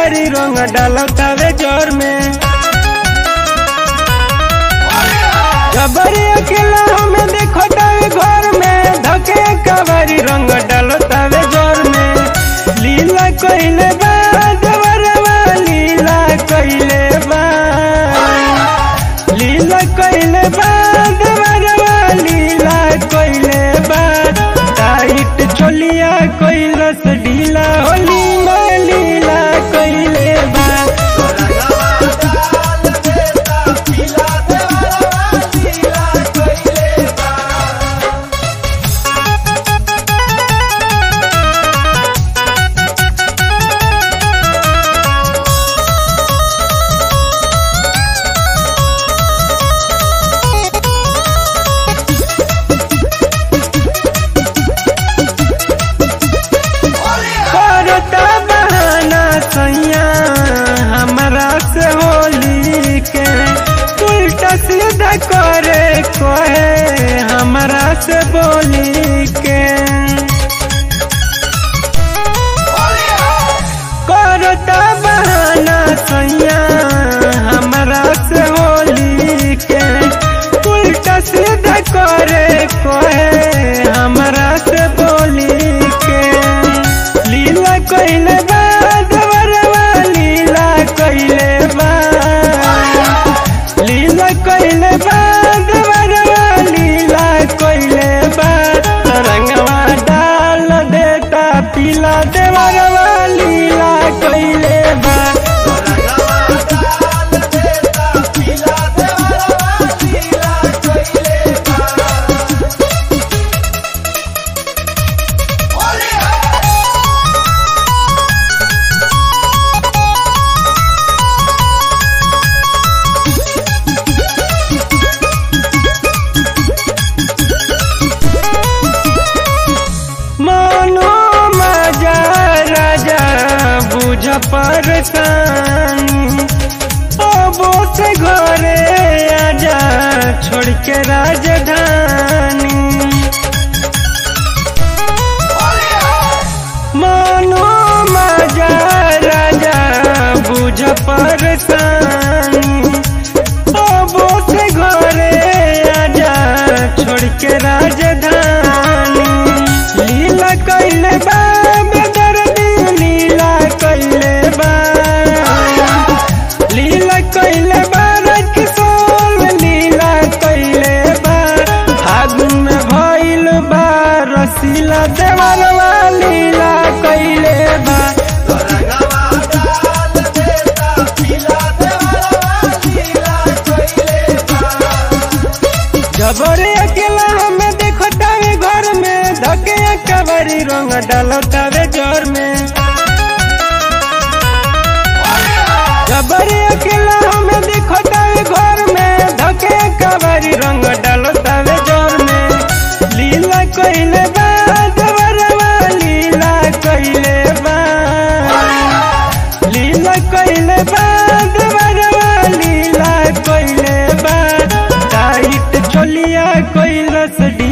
कवरी रंग डालतावे जोर में जबरी अकेला हमें देखो तावे घर में धके कवरी रंग डालतावे जोर में लीला कइले बा देवरवा लीला कइले बा लीला कइले बा देवरवा लीला कइले बा टाइट चोलिया कइलस ढीला होली में लीला कइले बा करता बहाना सैया हमरा से होली के उल्टा सीधा करे कहे हमरा से बोली के करता बहाना सैया हमरा से होली के उल्टा सीधा करे कहे हमरा से बोली के लीला कइले बा देवरवा लीला कइले बा लीला कइले बा देवरवा लीला कइले बा रंगवा डाल देता पीला देवरवा लीला कइले बा मानो मजा राजा बुझ परेशानी अबो से घरे आजा छोड़ के राजधानी मानो मजा राजा बुझ परेशानी अबो से घरे आजा छोड़ के राजधानी लीला कइले बा बेदर्दी लीला कइले बा लीला कइले बा रजकिशोर लीला कइले बा फागुन में भइल बा रसीला देवरवा लीला कइले बा जबरे अकेला हमें देखो तावे घर में धके कवरी रंग डालो तावे जोर में जबरे अकेला हमें देखो तावे घर में धके कवरी रंग डालो तावे जोर में लीला कइले बा देवरवा लीला कइले बा लीला कइले बा देवरवा लीला कइले बा टाइट चोलिया कइलस